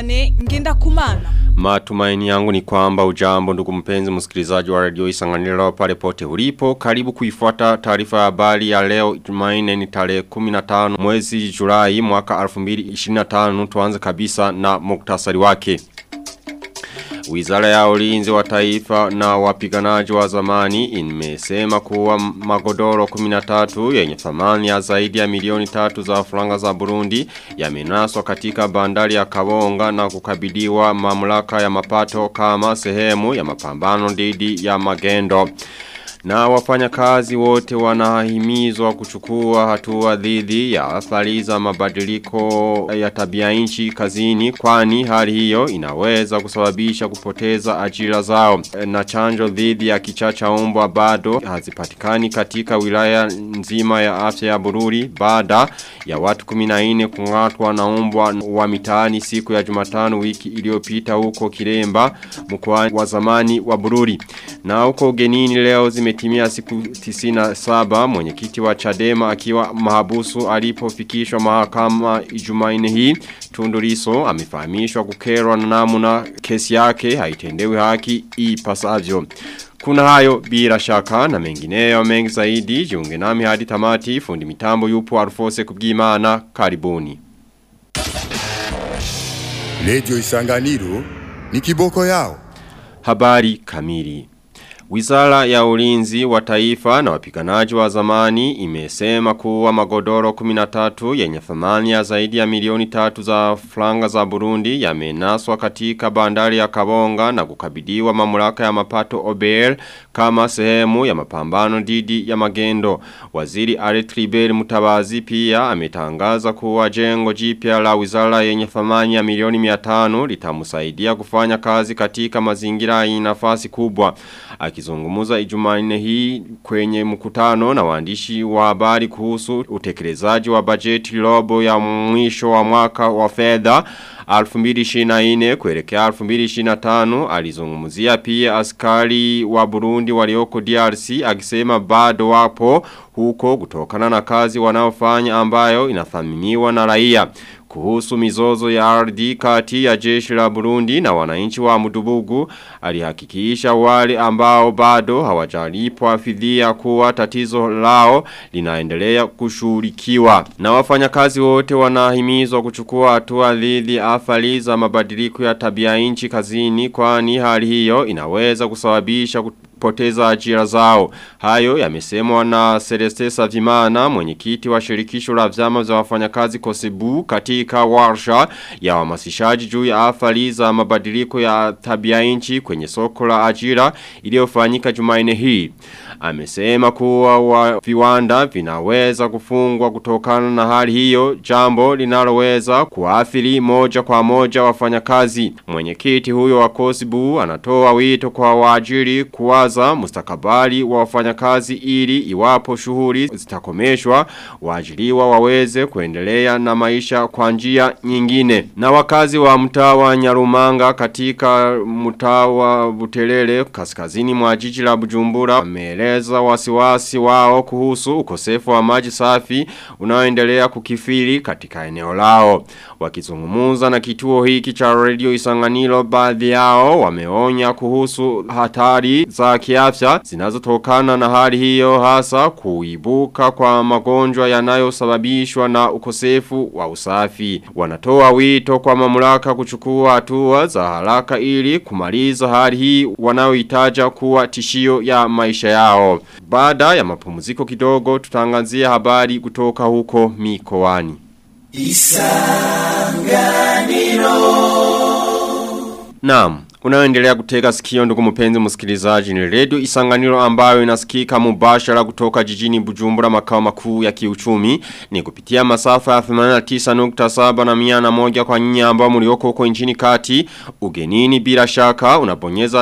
Viane ngenda kumana. Matumaini yangu ni kwamba ujambo ndugu mpenzi msikilizaji wa radio isanganiro pale pote ulipo. Karibu kuifuata taarifa ya habari ya leo Jumanne ni tarehe 15 mwezi Julai mwaka 2025 tuanze kabisa na muktasari wake. Wizara ya ulinzi wa taifa na wapiganaji wa zamani imesema kuwa magodoro 13 yenye thamani ya zaidi ya milioni tatu za franga za Burundi yamenaswa katika bandari ya Kabonga na kukabiliwa mamlaka ya mapato kama sehemu ya mapambano dhidi ya magendo. Na wafanyakazi wote wanahimizwa kuchukua hatua dhidi ya athari za mabadiliko ya tabia nchi kazini kwani hali hiyo inaweza kusababisha kupoteza ajira zao. Na chanjo dhidi ya kichacha umbwa bado hazipatikani katika wilaya nzima ya afya ya Bururi baada ya watu 14 kungatwa na umbwa wa mitaani siku ya Jumatano wiki iliyopita huko Kiremba mkoa wa zamani wa Bururi. Na huko ugenini leo zimetimia siku 97 mwenyekiti wa Chadema akiwa mahabusu alipofikishwa mahakama Jumanne hii Tunduriso amefahamishwa kukerwa na namna kesi yake haitendewi haki ipasavyo. Kuna hayo bila shaka na mengineyo mengi zaidi jiunge nami hadi tamati fundi mitambo yupo Alfose kubwimana karibuni. Radio Isanganiro ni kiboko yao. Habari kamili. Wizara ya ulinzi wa taifa na wapiganaji wa zamani imesema kuwa magodoro 13 yenye thamani ya zaidi ya milioni tatu za franga za Burundi yamenaswa katika bandari ya Kabonga na kukabidiwa mamlaka ya mapato OBL kama sehemu ya mapambano dhidi ya magendo. Waziri Aretribel Mutabazi pia ametangaza kuwa jengo jipya la wizara yenye thamani ya milioni 500 litamsaidia kufanya kazi katika mazingira yenye nafasi kubwa. Akizungumuza ijumanne hii kwenye mkutano na waandishi wa habari kuhusu utekelezaji wa bajeti robo ya mwisho wa mwaka wa fedha 2024 kuelekea 2025 alizungumzia pia askari wa Burundi walioko DRC akisema bado wapo huko kutokana na kazi wanaofanya ambayo inathaminiwa na raia kuhusu mizozo ya ardhi kati ya jeshi la Burundi na wananchi wa Mudubugu alihakikisha wale ambao bado hawajalipwa fidia kuwa tatizo lao linaendelea kushughulikiwa na wafanyakazi wote wanahimizwa kuchukua hatua dhidi athari za mabadiliko ya tabia nchi kazini kwani hali hiyo inaweza kusababisha poteza ajira zao. Hayo yamesemwa na Celeste Savimana mwenyekiti wa shirikisho la vyama vya wafanyakazi Kosebu katika warsha ya wamasishaji juu ya athari za mabadiliko ya tabia nchi kwenye soko la ajira iliyofanyika Jumanne hii. Amesema kuwa wa viwanda vinaweza kufungwa kutokana na hali hiyo jambo linaloweza kuathiri moja kwa moja wafanyakazi. Mwenyekiti huyo wa Kosebu anatoa wito kwa waajiri kuwa kuwaza mustakabali wa wafanyakazi ili iwapo shughuli zitakomeshwa waajiriwa waweze kuendelea na maisha kwa njia nyingine. Na wakazi wa mtaa wa Nyarumanga katika mtaa wa Butelele kaskazini mwa jiji la Bujumbura wameeleza wasiwasi wao kuhusu ukosefu wa maji safi unaoendelea kukifiri katika eneo lao. Wakizungumuza na kituo hiki cha Radio Isanganiro baadhi yao wameonya kuhusu hatari za kiafya zinazotokana na hali hiyo hasa kuibuka kwa magonjwa yanayosababishwa na ukosefu wa usafi. Wanatoa wito kwa mamlaka kuchukua hatua za haraka ili kumaliza hali hii wanayoitaja kuwa tishio ya maisha yao. Baada ya mapumziko kidogo tutangazia habari kutoka huko mikoani. Isanganiro Naam Unaoendelea kutega sikio ndugu mpenzi msikilizaji ni redio isanganiro ambayo inasikika mubashara kutoka jijini Bujumbura makao makuu ya kiuchumi ni kupitia masafa ya 89.7 na miana moja kwa nyinyi ambao mlioko huko nchini kati ugenini bila shaka unabonyeza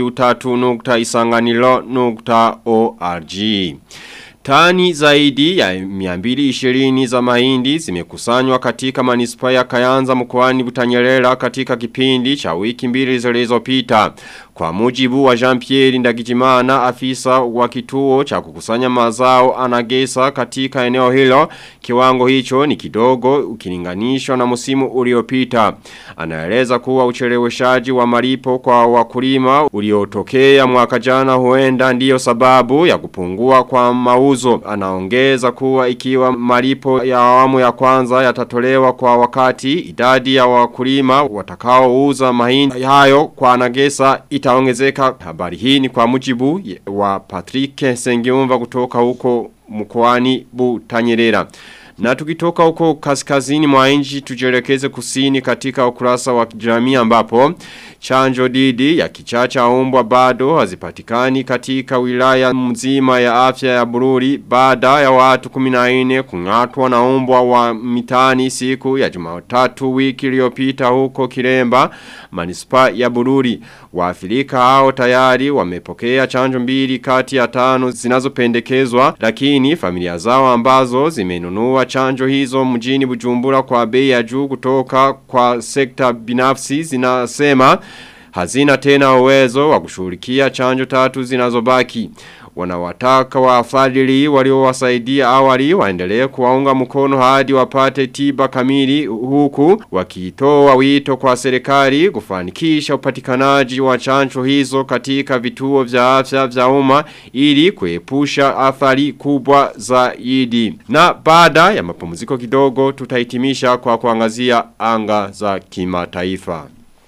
w3.isanganiro.org Tani zaidi ya 220 za mahindi zimekusanywa katika manispa ya Kayanza mkoani Butanyerera katika kipindi cha wiki mbili zilizopita. Kwa mujibu wa Jean-Pierre Ndagijimana afisa wa kituo cha kukusanya mazao anagesa katika eneo hilo kiwango hicho ni kidogo ukilinganishwa na musimu uliopita. Anaeleza kuwa ucheleweshaji wa malipo kwa wakulima uliotokea mwaka jana huenda ndiyo sababu ya kupungua kwa mauzo. Anaongeza kuwa ikiwa malipo ya awamu ya kwanza yatatolewa kwa wakati idadi ya wakulima watakaouza mahindi hayo kwa anagesa itaongezeka. Habari hii ni kwa mujibu wa Patrick Sengiumva kutoka huko mkoani Butanyerera. Na tukitoka huko kaskazini mwa nchi tujelekeze kusini katika ukurasa wa jamii ambapo chanjo didi ya kichacha umbwa bado hazipatikani katika wilaya mzima ya afya ya Bururi baada ya watu 14 kungatwa na umbwa wa mitani siku ya Jumatatu wiki iliyopita huko Kiremba manispa ya Bururi waafrika hao tayari wamepokea chanjo mbili kati ya tano zinazopendekezwa lakini familia zao ambazo zimenunua chanjo hizo mjini Bujumbura kwa bei ya juu kutoka kwa sekta binafsi zinasema hazina tena uwezo wa kushughulikia chanjo tatu zinazobaki. Wanawataka wafadhili waliowasaidia awali waendelee kuwaunga mkono hadi wapate tiba kamili huku wakitoa wito kwa serikali kufanikisha upatikanaji wa chanjo hizo katika vituo vya afya vya umma ili kuepusha athari kubwa zaidi. Na baada ya mapumziko kidogo tutahitimisha kwa kuangazia anga za kimataifa.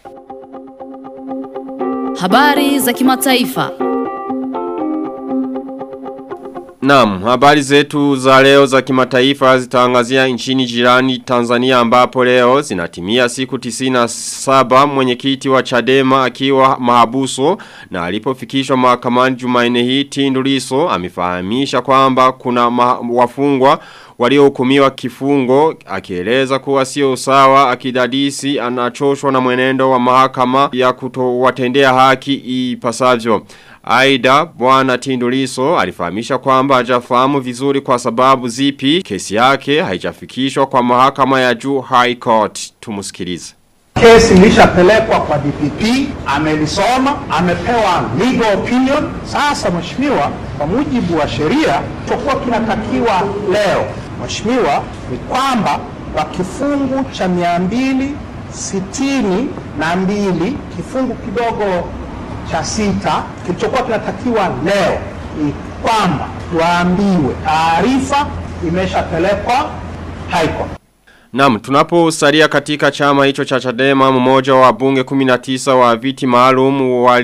Habari za kimataifa. Naam, habari zetu za leo za kimataifa zitaangazia nchini jirani Tanzania ambapo leo zinatimia siku 97 mwenyekiti wa Chadema akiwa mahabuso na alipofikishwa mahakamani Jumanne hii Tundu Lissu amefahamisha kwamba kuna wafungwa waliohukumiwa kifungo akieleza kuwa sio sawa akidadisi anachoshwa na mwenendo wa mahakama ya kutowatendea haki ipasavyo. Aida bwana Tinduliso alifahamisha kwamba hajafahamu vizuri kwa sababu zipi kesi yake haijafikishwa kwa mahakama ya juu High Court. Tumusikilize. Kesi ilishapelekwa kwa DPP, amelisoma, amepewa legal opinion. Sasa mheshimiwa, kwa mujibu wa sheria, chokuwa kinatakiwa leo mheshimiwa ni kwamba kwa kifungu cha mia mbili sitini na mbili kifungu kidogo cha sita kilichokuwa kinatakiwa leo ni kwamba tuambiwe taarifa imeshapelekwa High Court. Naam, tunaposalia katika chama hicho cha Chadema mmoja wa bunge 19 wa viti maalum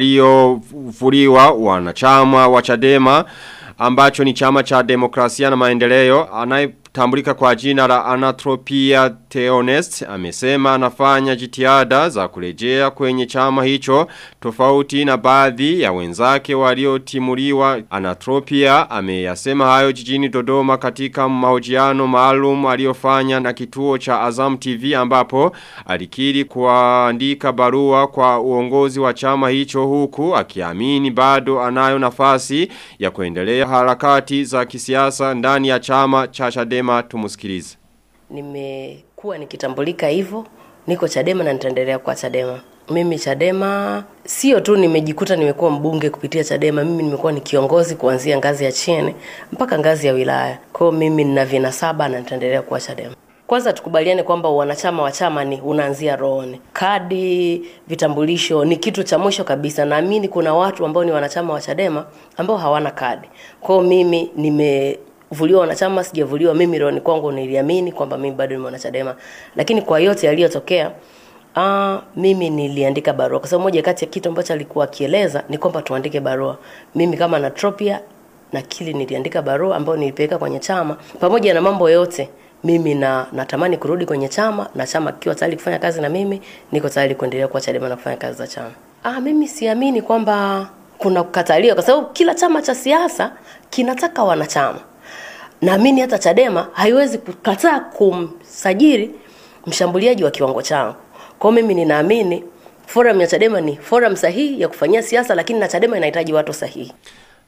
waliovuliwa wanachama wa Chadema ambacho ni chama cha demokrasia na maendeleo anayetambulika kwa jina la Anatropia Theonest amesema anafanya jitihada za kurejea kwenye chama hicho tofauti na baadhi ya wenzake waliotimuliwa Anatropia ameyasema hayo jijini Dodoma katika mahojiano maalum aliyofanya na kituo cha Azam TV ambapo alikiri kuandika barua kwa uongozi wa chama hicho huku akiamini bado anayo nafasi ya kuendelea harakati za kisiasa ndani ya chama cha Chadema tumusikilize. Nimekuwa nikitambulika hivyo, niko Chadema na nitaendelea kwa Chadema. Mimi Chadema sio tu nimejikuta nimekuwa mbunge kupitia Chadema, mimi nimekuwa ni kiongozi kuanzia ngazi ya chini mpaka ngazi ya wilaya. Kwa hiyo mimi nina vinasaba na nitaendelea kuwa Chadema. Kwanza tukubaliane kwamba wanachama wa chama ni unaanzia rohoni. Kadi, vitambulisho ni kitu cha mwisho kabisa. Naamini kuna watu ambao ni wanachama wa Chadema ambao hawana kadi. Kwa hiyo mimi nime vuliwa wanachama sijavuliwa mimi rohoni kwangu niliamini kwamba mimi bado ni mwanachadema lakini kwa yote yaliyotokea Ah, mimi niliandika barua kwa sababu moja kati ya kitu ambacho alikuwa akieleza ni kwamba tuandike barua. Mimi kama Natropia na kili niliandika barua ambayo nilipeleka kwenye chama pamoja na mambo yote mimi na natamani kurudi kwenye chama na chama kikiwa tayari kufanya kazi na mimi niko tayari kuendelea kuwa Chadema na kufanya kazi za chama. Ah, mimi siamini kwamba kuna kukataliwa kwa sababu kila chama cha siasa kinataka wanachama. Naamini hata Chadema haiwezi kukataa kumsajili mshambuliaji wa kiwango changu. Kwa hiyo mimi ninaamini forum ya Chadema ni forum sahihi ya kufanyia siasa, lakini na Chadema inahitaji watu sahihi.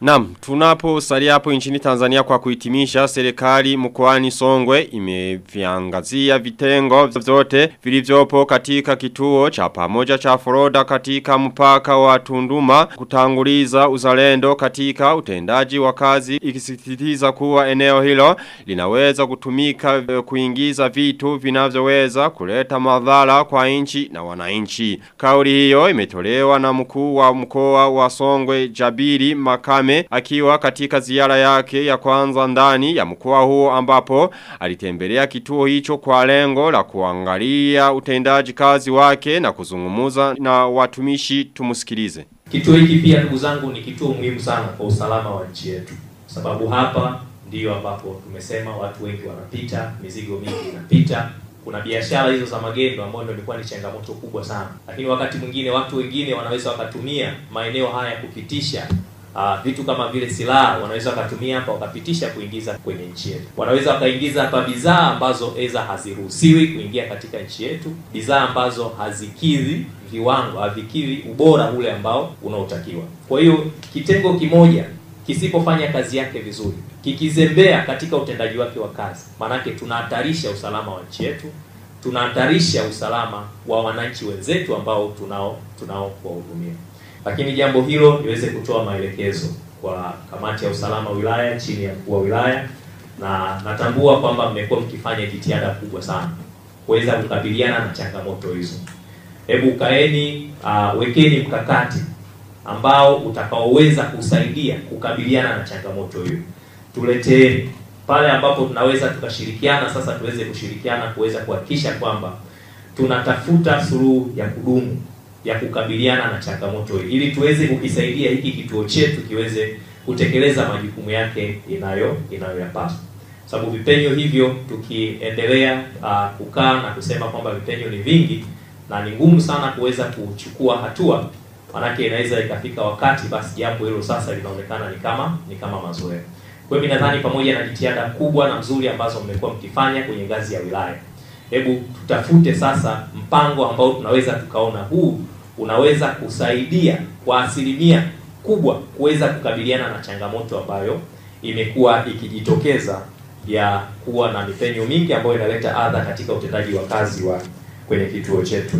Naam, tunapo salia hapo nchini Tanzania kwa kuhitimisha serikali mkoani Songwe imeviangazia vitengo vyote vilivyopo katika kituo cha pamoja cha Foroda katika mpaka wa Tunduma kutanguliza uzalendo katika utendaji wa kazi ikisisitiza kuwa eneo hilo linaweza kutumika eh, kuingiza vitu vinavyoweza kuleta madhara kwa nchi na wananchi. Kauli hiyo imetolewa na mkuu wa mkoa wa Songwe Jabiri Makame akiwa katika ziara yake ya kwanza ndani ya mkoa huo ambapo alitembelea kituo hicho kwa lengo la kuangalia utendaji kazi wake na kuzungumuza na watumishi tumusikilize. Kituo hiki pia ndugu zangu ni kituo muhimu sana kwa usalama wa nchi yetu, sababu hapa ndiyo ambapo tumesema watu wengi wanapita, mizigo mingi inapita. Kuna biashara hizo za magendo ambayo ndio ilikuwa ni changamoto kubwa sana, lakini wakati mwingine watu wengine wanaweza wakatumia maeneo haya kupitisha Uh, vitu kama vile silaha wanaweza wakatumia hapa wakapitisha kuingiza kwenye nchi yetu. Wanaweza wakaingiza hapa bidhaa ambazo eza haziruhusiwi kuingia katika nchi yetu, bidhaa ambazo hazikidhi viwango, havikidhi ubora ule ambao unaotakiwa. Kwa hiyo kitengo kimoja kisipofanya kazi yake vizuri, kikizembea katika utendaji wake wa kazi, maanake tunahatarisha usalama wa nchi yetu, tunahatarisha usalama wa wananchi wenzetu ambao tunao tunao kuwahudumia lakini jambo hilo liweze kutoa maelekezo kwa kamati ya usalama wilaya chini ya mkuu wa wilaya, na natambua kwamba mmekuwa mkifanya jitihada kubwa sana kuweza kukabiliana na changamoto hizo. Hebu kaeni, uh, wekeni mkakati ambao utakaoweza kusaidia kukabiliana na changamoto hiyo. Tuleteeni pale ambapo tunaweza tukashirikiana, sasa tuweze kushirikiana kuweza kuhakikisha kwamba tunatafuta suluhu ya kudumu ya kukabiliana na changamoto hii ili tuweze kukisaidia hiki kituo chetu kiweze kutekeleza majukumu yake inayo inayoyapaswa. Sababu vipenyo hivyo tukiendelea uh, kukaa na kusema kwamba vipenyo ni vingi na ni ngumu sana kuweza kuchukua hatua, manake inaweza ikafika wakati basi jambo hilo sasa linaonekana ni kama ni kama mazoea. Kwa hiyo nadhani pamoja na jitihada kubwa na nzuri ambazo mmekuwa mkifanya kwenye ngazi ya wilaya, hebu tutafute sasa mpango ambao tunaweza tukaona huu unaweza kusaidia kwa asilimia kubwa kuweza kukabiliana na changamoto ambayo imekuwa ikijitokeza ya kuwa na mipenyo mingi ambayo inaleta adha katika utendaji wa kazi wa kwenye kituo chetu.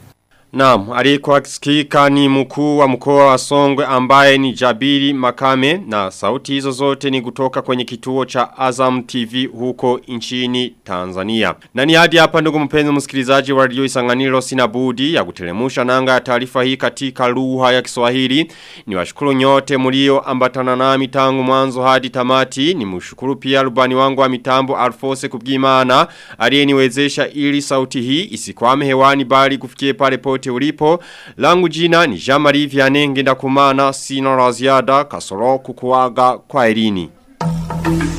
Naam, alikuwa akisikika ni mkuu wa mkoa wa Songwe ambaye ni Jabiri Makame na sauti hizo zote ni kutoka kwenye kituo cha Azam TV huko nchini Tanzania. Na ni hadi hapa ndugu mpenzi msikilizaji wa Radio Isanganiro sina budi ya kutelemusha nanga ya taarifa hii katika lugha ya Kiswahili. Ni washukuru nyote mlio ambatana nami tangu mwanzo hadi tamati. Ni mshukuru pia rubani wangu wa mitambo Alfose Kubgimana aliyeniwezesha ili sauti hii isikwame hewani bali kufikie pale pote ulipo. Langu jina ni Jamari Vianenge ndakumana sina la ziada kasoro kukuaga kwa elini.